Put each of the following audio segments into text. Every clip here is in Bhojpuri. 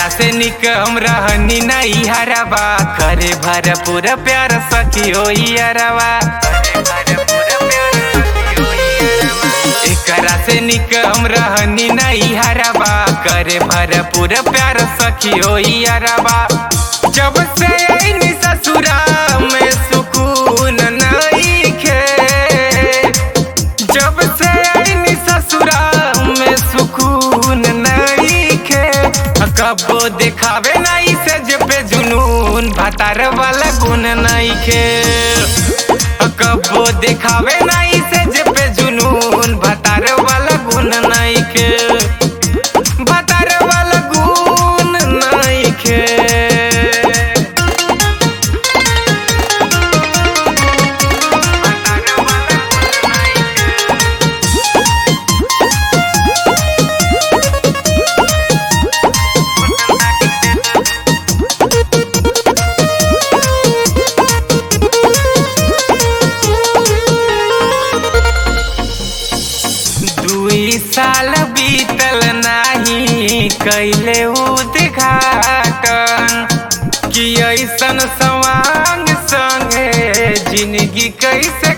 एकरा से निक हम रहनी नहीं हरबा करे भरपूर प्यार सखी हो अरवा एकरा से निक हम रहनी नहीं हरबा करे भरपूर प्यार सखी हो अरवा जब से आईनी ससुरा में सुकून नहीं खे जब से आईनी ससुरा में सुकून नहीं खे कबो दिखावे नहीं से जे पे जुनून भतार वाला गुण नहीं खे कबो दिखावे नहीं से जे पे जुनून भतार वाला गुण नहीं खे भतार वाला गुण नहीं खे दुई साल बीतल नाही कैले उद्घाटन कि ऐसन सवांग संगे जिंदगी कैसे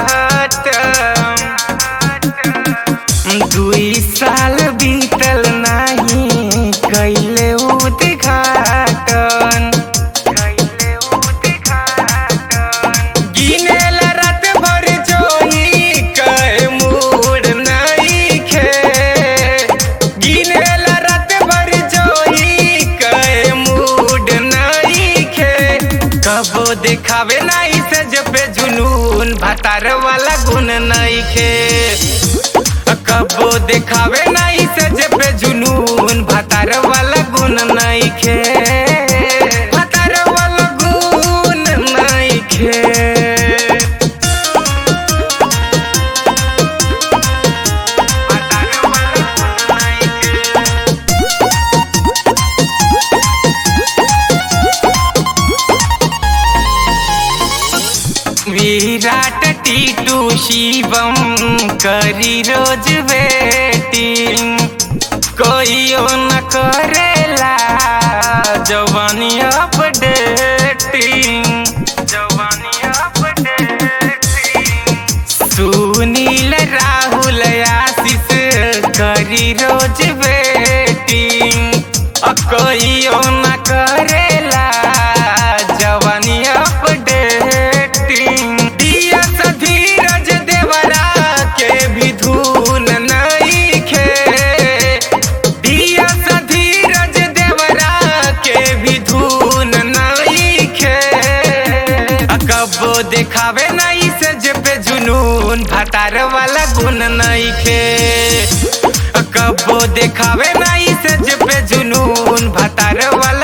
काटम दुई साल बीतल नाही कैले उद्घाटन कैले उद्घाटन गिनेल रात भर जोही कहे मूड नहीं खे गिनेल रात भर जोही कहे मूड नहीं खे कबो दिखावे नहीं से जब जुनून भतार वाला गुण नहीं खे कबो दिखावे नहीं से जब जुनून भतार वाला गुण नहीं खे भतार वाला गुण नहीं खे विराट टीटू शिवम करी रोज वेटिंग कोई न करेला जवानी अपडेटिंग जवानी अपडेटिंग सुनील राहुल आशीष करी रोज वेटिंग अ कोई न करेला जवानी अपडेटिंग दिया सा धीरज देवरा के भी धून नहीं खे दिया सा धीरज देवरा के भी धून नहीं खे कबो दिखावे नहीं से जे पे जुनून भतार वाला गुण नहीं खे कबो दिखावे नहीं से जे पे जुनून भतार वाला